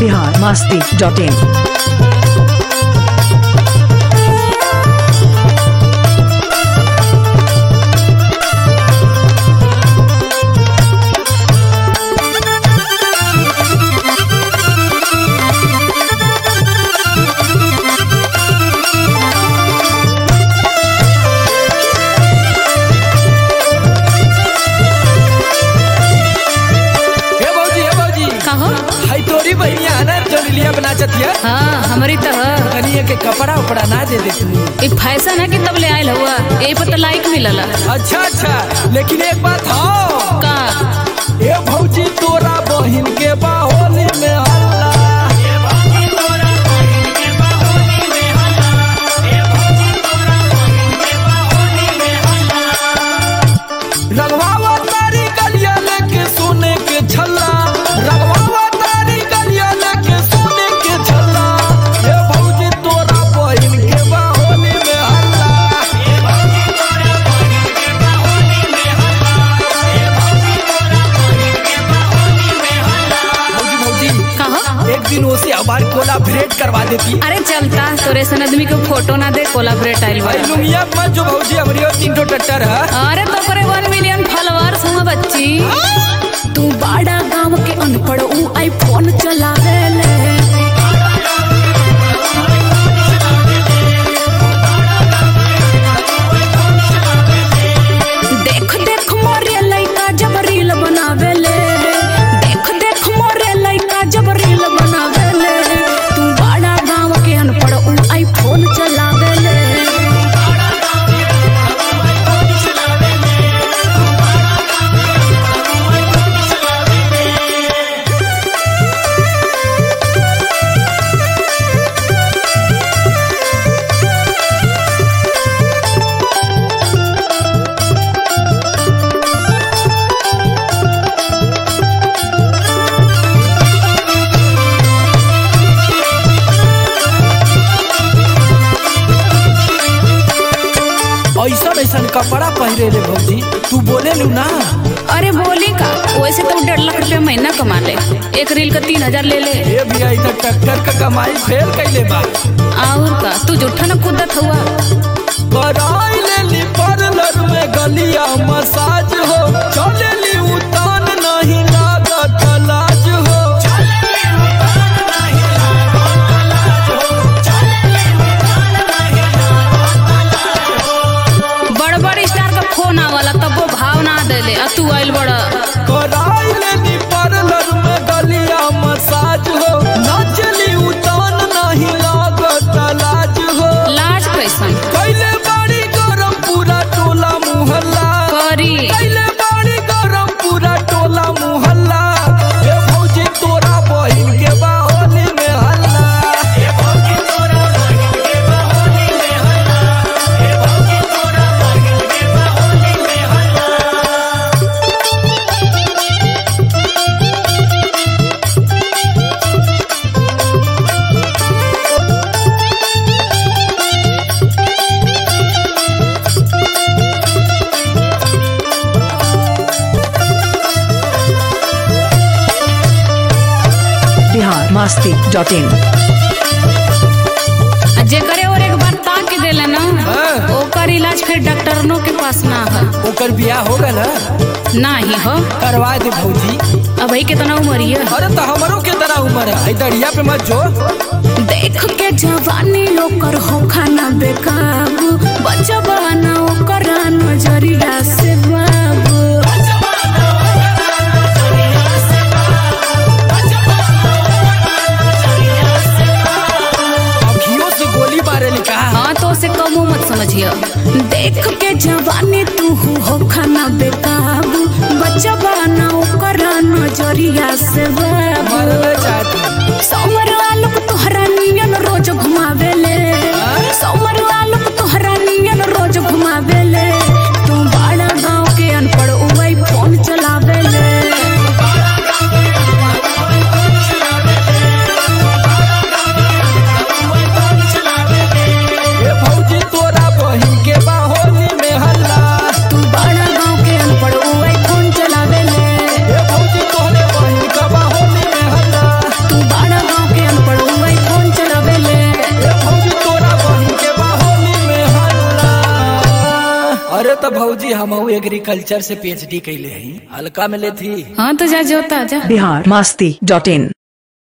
Bihar Masti dot in हे भौजी हे भौजी कहो हाई तोरी बहनिया ना जो लिलिया बना चतिया हाँ हमारी तो है कनिए के कपड़ा उपड़ा ना दे दे तू ये फैशन है कि तब ले आयल हुआ यही पर तो लाइक मिलल अच्छा अच्छा लेकिन एक बात हो का ए भौजी तोरा बहिन के बाहोली में हल्ला रगवावा तारी गलिया लेके सोने के छल्ला रगवावा तारी गलिया लेके सोने के छल्ला ए भौजी तोरा बहिन के बाहोली में हल्ला भौजी भौजी कहो एक दिन उसे हमारी कोलाबरेट करवा देती अरे चलता तोरे सन आदमी के फोटो ना दे कोलाबरेट आइल भाई बा लुंगिया मत जो भौजी हमारी और तीन ठो टट्टर है अरे तो करे वन मिलियन फॉलोअर्स हुआ बच्ची तू बाड़ा गांव के अनपढ़ ऊ आईफोन चलावे ले देख देख मोरे लइका जब रील बनावे ले देख देख मोरे लइका जब रील बनावे ले तू बाड़ा गांव के अनपढ़ ऊ आईफोन चलावे ले ऐसा ऐसा कपड़ा पहरे ले भौजी तू बोले लू ना अरे बोली का वैसे तो डेढ़ लाख रुपया महीना कमा ले एक रील का तीन हजार ले ले ये भी आई ट्रैक्टर का कमाई फेल कैले बा और का तू जूठा न कूदत हुआ कराई ले ली पार्लर में गलिया मसाज हो चले ली उतान नहीं लागत लाज हो बड़ बड़ स्टार का फोन आवला तब वो भाव ना देले आ तू आइल बड़ कराई ले ली पार्लर में गलिया मसाज हो नाचली उतान नहीं लागत लाज हो लाज कैसन कैले बाड़ी गरम पूरा टोला मुहल्ला करी कैले बाड़ी गरम पूरा टोला मुहल्ला ए भौजी तोरा बहिन के बाहोली में हल्ला ए भौजी तोरा बहिन के बाहोली में हल्ला ए भौजी तोरा बहिन के बाहोली में हल्ला बिहार मस्ती डॉट इन आ जेकरे और एक बार ताक के देले ना हाँ। ओकर इलाज फिर डॉक्टरनों के पास ना है ओकर बियाह हो गल है? ना ही हो करवा दे भौजी अब ही कितना उम्र है अरे तो हमरो के तरह उम्र है आई दरिया पे मत जो देख के जवानी ओकर हो खाना बेकाबू बचबा ना ओकर नजरिया से बाबू अखियों से गोली मारे लिखा हाँ तो उसे कमो मत समझिए देख के जवानी तू हो खाना बेकाबू बच्चा बना ओकर नजरिया से बाबू मरना चाहती समर आलोक तोहरा नियन रोज घुमावेले समर आलोक तोहरा नियन रोज घुमावेले तू बड़ा गांव के अनपढ़ उवई फोन चलावेले ए भौजी तोरा बहिन के बाहोली में हल्ला तू बड़ा गांव के अनपढ़ उवई फोन चलावेले ए भौजी तोहरे बहिन का बाहोली अरे तो भौजी हम एग्रीकल्चर से पीएचडी कैले हई हल्का में लेथी हाँ तो जा जोता जा बिहार मस्ती डॉट इन